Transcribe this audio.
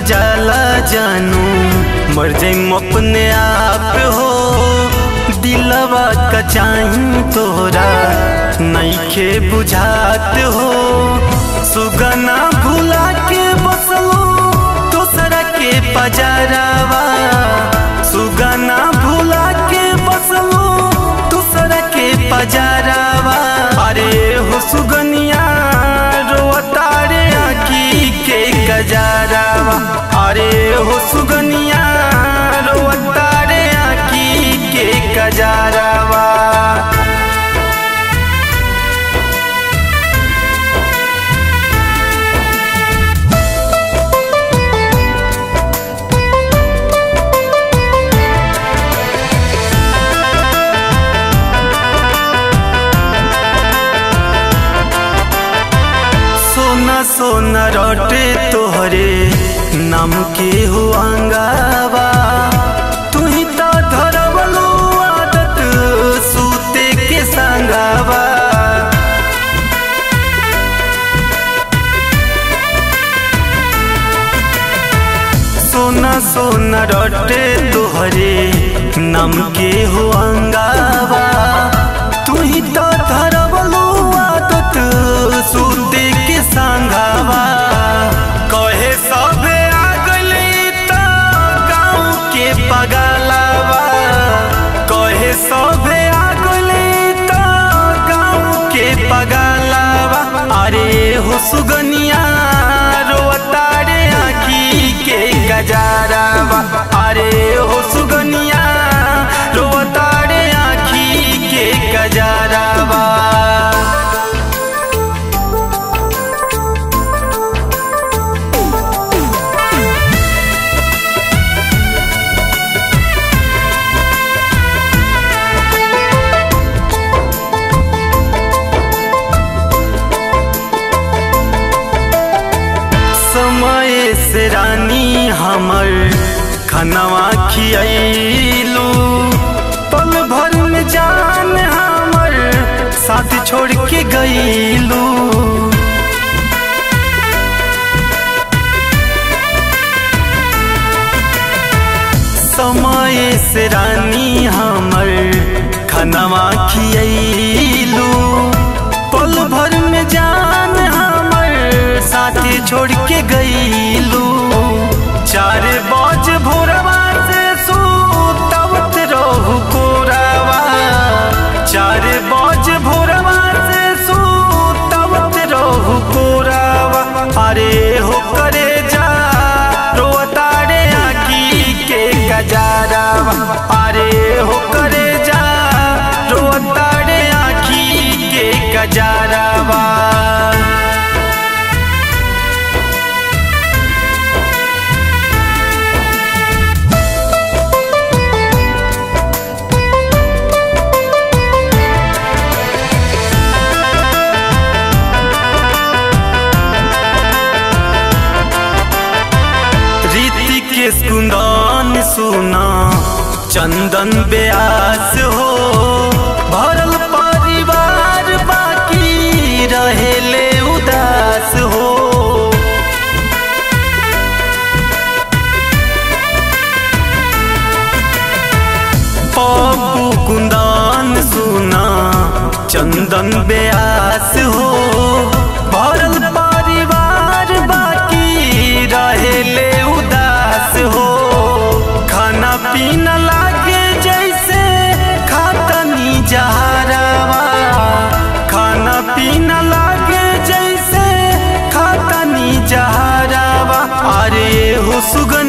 जाला जानू मर जाइम अपने आप हो दिलवा का चाही तोरा नईखे बुझात हो सुगना भुला के बसलो दोसरा के पजारावा सुगना भुला के बसलो दूसरा के पजारावा अरे हो सुगनिया रोतारे आखी के गजारावा अरे हो सुगनिया रोतारे आखी के गजारावा सोना सोना रोटे तोहरे नाम के हो अंगावा तू ही तो धरवलो आदत सूते के संगावा सोना सोना रोटे तोहरे नाम के हो अंगावा तू ही तो धरवलो आदत सूते के संगावा कहे सबे आ गइली त गाँव के पगलावा कहे सबे आ गइली त गाँव के पगलावा अरे हो सुगनिया रोतारे आखी के गजारावा अरे हो सुगनिया रोतारे आखी के गजारावा समय से रानी हमर खनवा खियलू पल भर में जान हमर साथ छोड़ के गईलू समय से रानी हमर खनवा खियलू पल भर में जान हमर साथी छोड़ के गईलू चार बज भोरवा से सुतवत रहू कोरावा चार बज भोरवा से सुतवत रहू कोरावा अरे हो करे जा रोतारे आखी के गजारावा अरे हो करे जा रोतारे आखी के गजारावा रीति के कुंदन सुना चंदन ब्यास हो भरल परिवार बाकी रहेले उदास हो पप्पू कुंदन सुना चंदन ब्यास हो भरल परिवार बाकी रहेले उदास हो खाना पीना लागे जैसे खातनी जहरावा खाना पीना लागे जैसे खातनी जहरावा अरे हो सुगन